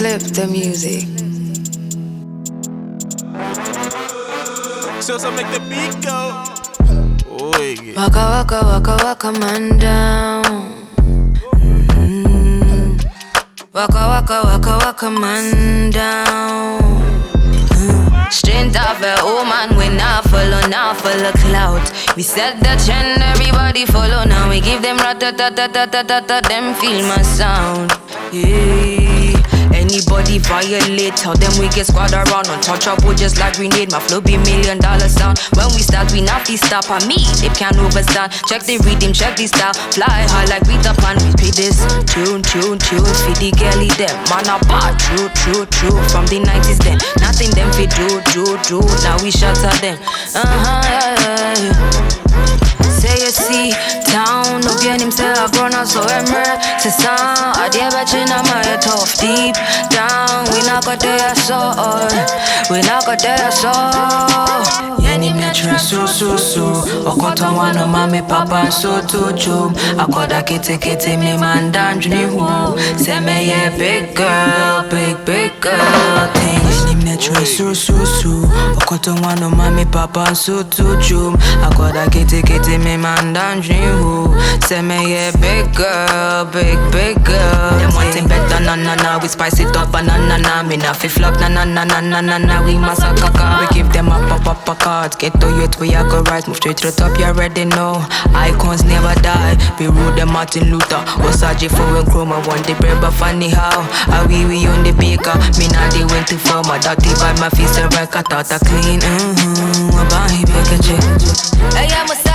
clip the music. So, so make the beat go. Oye. Waka waka waka waka man down. Mm. Waka waka waka waka man down. Mm. Strength of a woman, we not follow, not follow clout. We set the trend, everybody follow. Now we give them rat ta ta ta ta ta ta ta. Them feel my sound. Yeah. Anybody violate, tell them we get squad around. Untouchable just like grenade. My flow be million dollar sound. When we start, we not be stop on me. They can't overstand. Check the rhythm, check the style. Fly high like Peter Pan. We pay this tune, tune, tune. Feed the girlie them. Man a bad, true, true, true. From the 90s then. Nothing them fi do, do, do. Now we shatter them. Uh huh, yeah, yeah, yeah. Say you see town up here himself run out so emer Se sound I dear bet you not my tough deep down We not got there so We not got there so Yani metre so so so Okoto wano mami papa so to chum Akoda kete kete me man dandri hu Say me yeah big girl, big big girl thing Yani metre so so so Okoto wano mami papa so to chum Akoda kete kete me man dandri hu Say me yeah big girl, big big girl Them want it better na na na We spice it up na na na Me na fi flop na na na na na na na We massacre We give them a pop up a card Get to youth we a go right Move straight to the top you already know Icons never die Be rude them Martin Luther Wasaji for when chroma Want the bread but funny how I we we on the baker Me not the went too far My dirty by my face the record Thought I clean mm-hmm Wabahi beke check Hey, I'm a